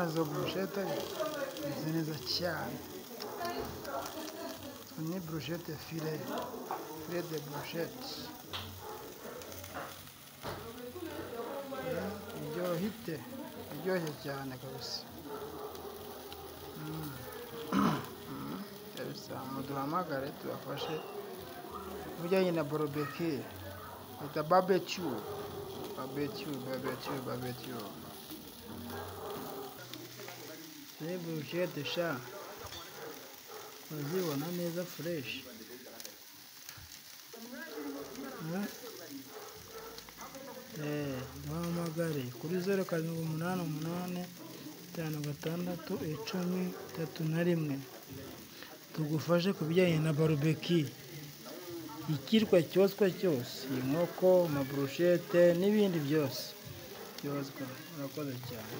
izo burushete zimeze neza cyane ni burushete fire fire de burushete iryohite iryoshye cyane kabisa kabisa muduhamagare tubafashe ibijyanye na borobeki bita babecu babecu babecu babecu ni burushete sha uzibona neza fureshi duhamagare kuri zeru karindwi umunani umunani itanu gatandatu icumi itatu na rimwe tugufashe ku bijyanye na barubeki ikirwa cyoswa cyose inkoko amaburushete n'ibindi byose byoswa murakoze cyane